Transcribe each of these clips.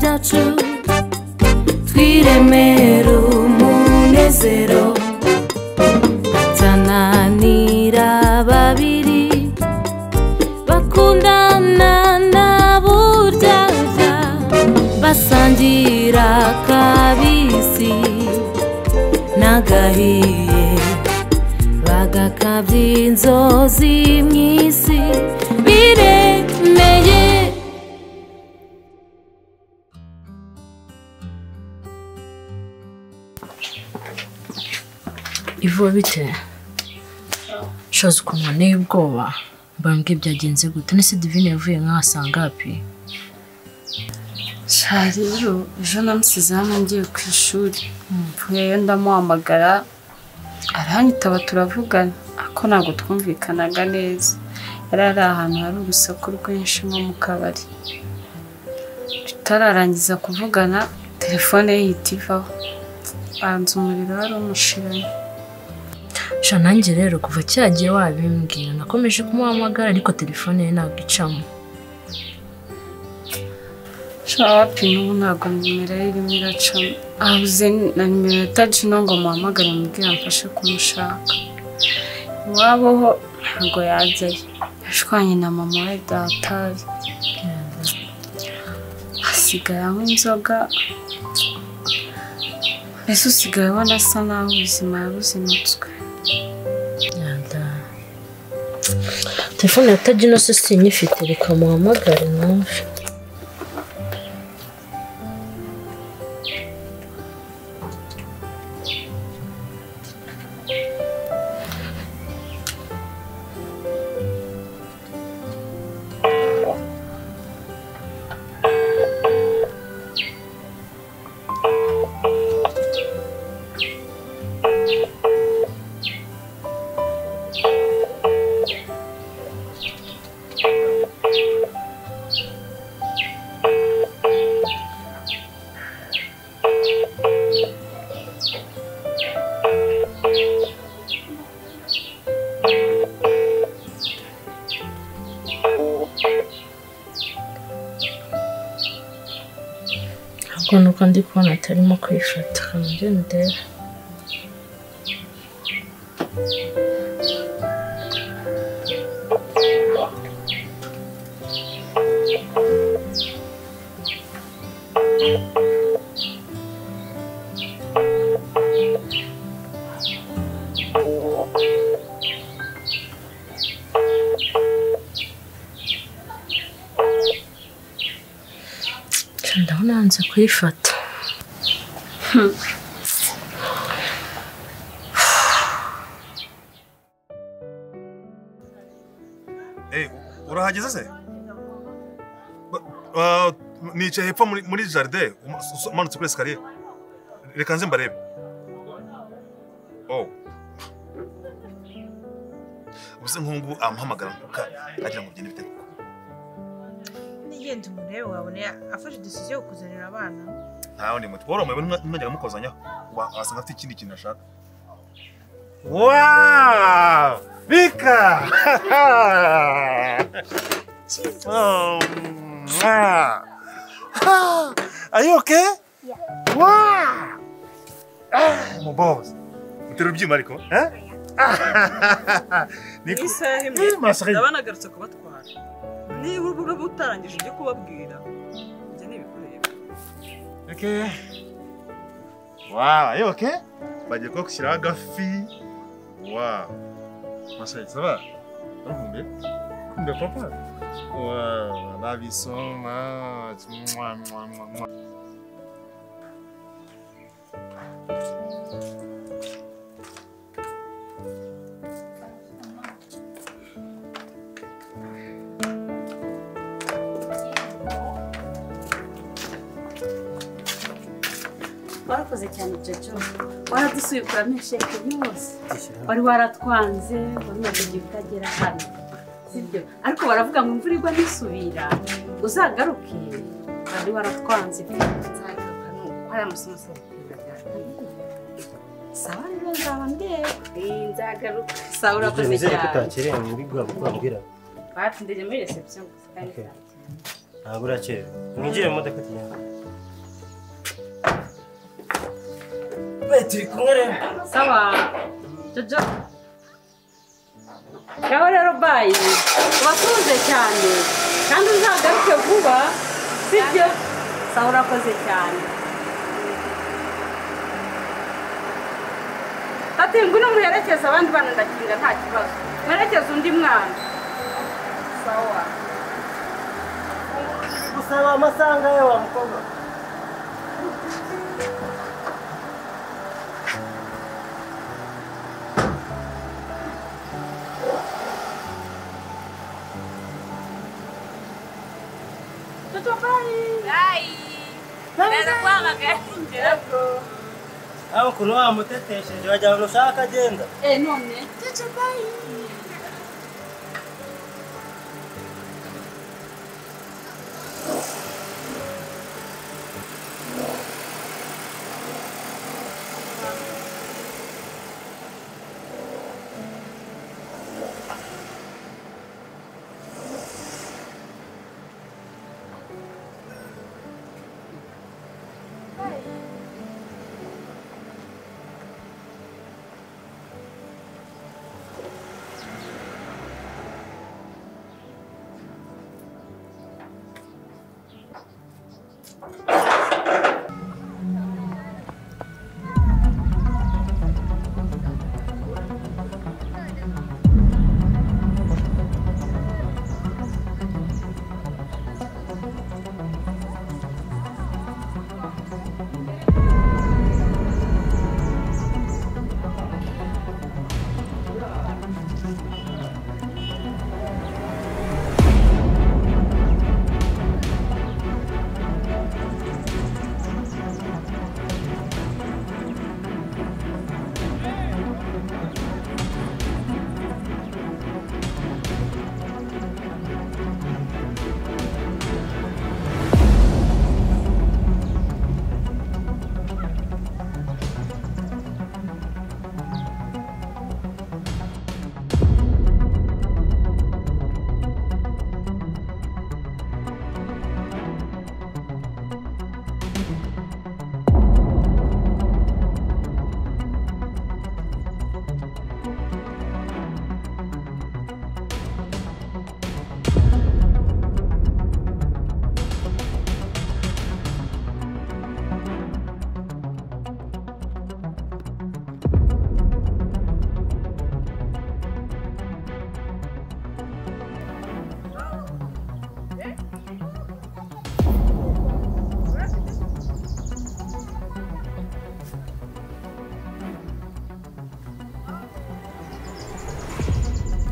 cyacu twiremere umunezero tananira babiri bakundana na buryaga basangira kabisi n'agahiye bagakabya inzozi mu isi biremeye ivuba bite shoza ukuntu waneye ubwoba mbambwe byagenze gute nese divine yavuye nkahasanga hapi sha rero ejo namusize hano ngiye ku ishuri mvuyeyo ndamuhamagara aranyitaba turavugana ariko ntabwo twumvikanaga neza yari ari ahantu hari urusaku rwinshi nko mu kabari tutararangiza kuvugana telefone ye ihita ivaho banza umuriro wari umushiranye sha nanjye rero kuva cyagiye wabimbwira nakomeje kumuhamagara ariko telefone ye ntabwo icamo nshobora wapima ubu ntabwo nimero ye irimo iracamo abuze na nimero ya tagino ngo muhamagare mubwire amfashe kumushaka iwabo ho ntabwo yajyayo yashwanye na mama we datari hasigara nk'inzoga mbese usigaye ubona asa naho ubuzima yabuzinutswe yada telefone ya tagino se sinyifite reka muhamagare numve ahubwo nuko ndi kubona atarimo kwifata kamujye ndebe Sha, ndabona yanze kuyifata Eh, urahageze se Ba- ba- nicaye hepfo muri muri jaride umanutse kuri esikariye reka nze mbarebe oh ubuse nk'ubu amuhamagara nkuka agira ngo byine bite koko nigenda umuntu rero wabona afashe idesiziyo yo kuzanira abana ntawe ndi muti wari umuyobozi mwajyaga mukozanyaho Wa- wasanga afite ikindi kintu ashaka wow bika oh, mwah. Ah, are you okay yeah wow ah, my boss utera ubyima ariko eh Ah, niko isaha Eh, masaka. ndabanagarutse kubatwara niba urubu utarangije ibyo kubabwira njye n'ibikureba Okay. Wow, are you okay? Bagiye kuba gushyiraho agafi. Wow. Masayi, ça va? Urukumbuye? Kumbuye papa? Wow, love you so much. Mwah, mwah, mwah, mwah. warakoze cyane jojo waradusuye ukuramo sheke yose wari waratwanze wari umaze igihe utagera hano sibyo ariko baravuga ngo imvura igwa ntisubira uzagaruke wari waratwanze pe nzagaruka nuko hari amasomo asaba sawa rero nzaba ndeba Eh, nzagaruka sawa urakoze Nizere ko cyane utakerewe muri bwa bukwambwira batindege muri reception gusa kandi Okay. nzaba cyane. ntabwo urakerewe mwinjire mu modoka tugenda turi kumwe rero sawa jojo ngaho rero bayi uba tuze cyane kandi uzagaruke vuba sibyo sawa urakoze cyane ati ngo uno muherekeze abandi bana ndakinga nta kibazo muherekeze undi mwana sawa gusaba amasanga ye wa mukobwa aho kuri wa mutetesheje wajya ahantu ushaka agenda eh none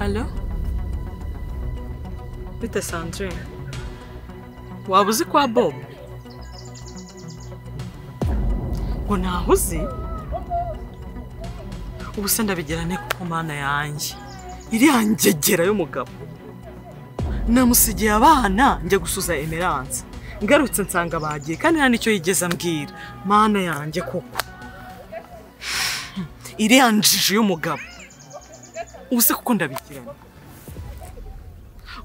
Alo? Bite Sandrine? Waba uzi kwa Bob? Ngo ntaho uzi? Ubu se ndabigerane kuko mana yanjye. Iriya ngegera y'umugabo. Namusigiye abana njya gusuza Emerance. Ngarutse nsanga bagiye kandi nta nicyo yigeze ambwira. Mana yanjye koko. Iriya njiji y'umugabo. ubuse kuko ndabigirana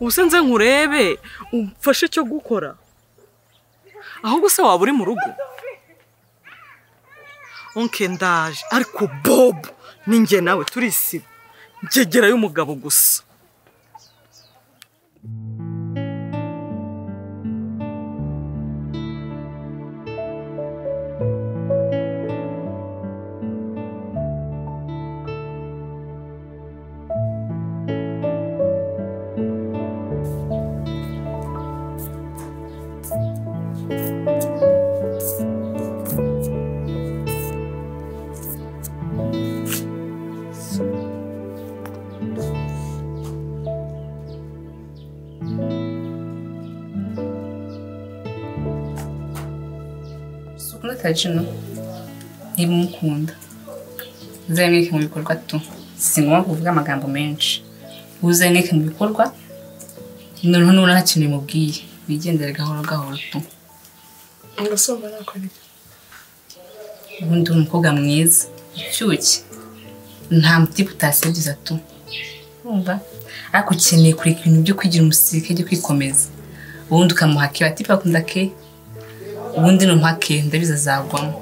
ubuse nze nkurebe umfashe icyo gukora ahubwo se waba uri mu rugo onke ndaje ariko bob ninjye nawe turisiba ngegera y'umugabo gusa ntutakino niba umukunda uzamwike mu bikorwa tu si ngombwa kuvuga amagambo menshi uzamwike mu bikorwa noneho nubona nta kintu bimubwiye wigendere gahoro gahoro tu agasoba nakora iki ubundi uri umukobwa mwiza ushyushye nta mutiba utasebyiza tu urumva ariko ukeneye kureka ibintu byo kwigira umusirikare byo kwikomeza ubundi ukamuha ke batipa bakunda ke ubundi numuha ke ndabizi azagwamo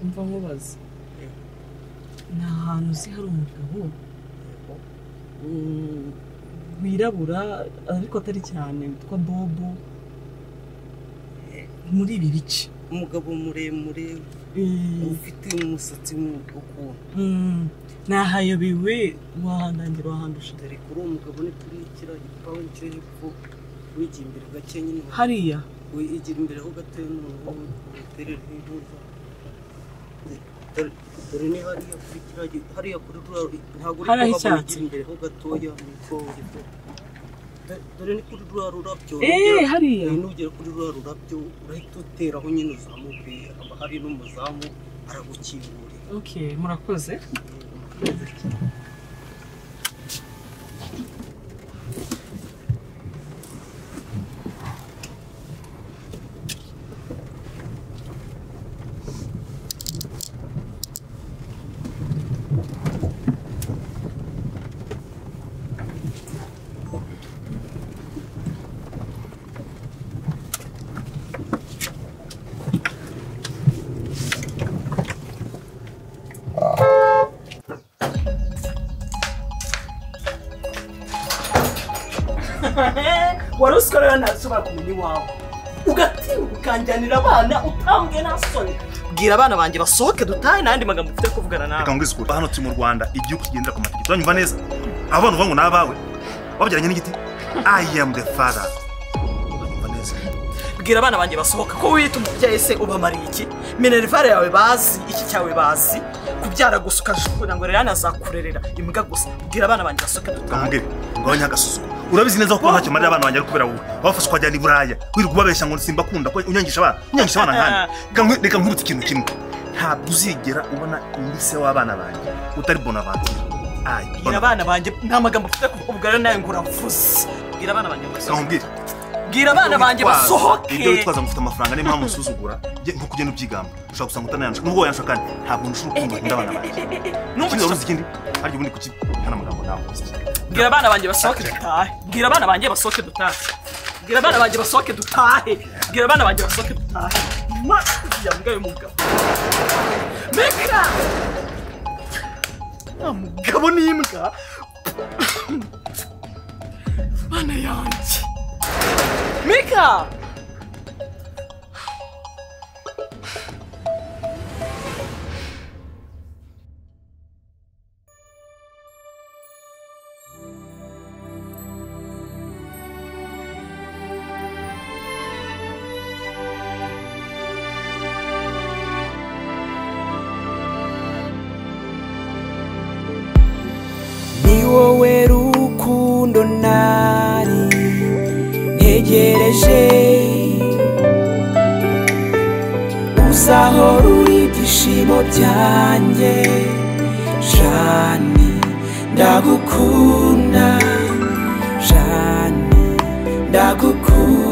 umva nkubaza ni ahantu uzi hari umugabo mm, wirabura ariko atari cyane witwa bobo muri ibi bice umugabo muremure ufite umusatsi ukuntu Mm, nahayobewe wahandangira wahandusha dore kuri uwo mugabo ni kuri kiriya gipangu cyo hepfo wigira imbere gake nyine hariya wigira imbere ho gato y'umuntu uterera n'imbuza dore niba hariya kuri kiriya gi- hariya kuri ruriya ntabwo uri Hariya kuhabona h'icyatsi. wigira imbere ho gatoya mu ikongere Do- dore ni kuri ruriya rurabyo eee hariya Uyu nugera kuri ruriya rurabyo urahita uteraho nyine uzamuke haba hari n'umuzamu aragukingurira okay murakoze wari uzi ko rero ntashobora kumenya iwawe ugatinyuka ukanjyanira abana utambwe nta soni bwira abana banjye basohoke dutahe n'andi magambo ufite kuvugana nawe reka ngwise ukuri hano turi mu rwanda igihugu kigendera ku mategeko uranyumva neza abo bana uvuga ngo ni abawe wabyaranye n'igiti i am the father uranyumva neza bwira abana banjye basohoka ko wiyita umubyeyi se ubamariye iki minerivare yawe bazi iki cyawe bazi kubyara gusa ukajugunya ngo rero azakurerera imbwa gusa bwira abana banjye basohoke dutahe ngamubwire ngabanya agasuzuguro urabizi neza ko ntacyo marira abana banjye ari kubera wowe wabafashe ukajyana i buraya wirirwa ubabeshya ngo simbakunda ko unyangisha abana unyangisha abana nkandi Reka nkwi- reka nkwibutse ikintu kimwe ntabwo uzigera ubona undi se w'abana banjye utari bonavantir ayi bwira abana banjye nta magambo ufite kuvuga rero nawe ngo uravuze bwira abana banjye basohoke ngamubwire bwira abana banjye basohoke ibyo witwaza ngo ufite amafaranga niyo mpamvu usuzugura jye nko kugenda ubyigamba ushobora gusanga utanayansha nubwo wayansha kandi ntabwo nshura urukundo nkunda abana banjye Numva icyo- ikindi wari uzi ikindi harya ubundi kuki nta n'amagambo nawe bwira abana banjye basohoke dutahe bwira abana banjye basohoke dutahe bwira abana banjye basohoke dutahe bwira abana banjye basohoke dutahe ma uriya mbwa y'umugabo meka nta mugabo n'imbwa bana yanjye meka ni wowe rukundo nari ntegereje uzahora uri ibyishimo byanjye jani ndagukunda jani ndagukunda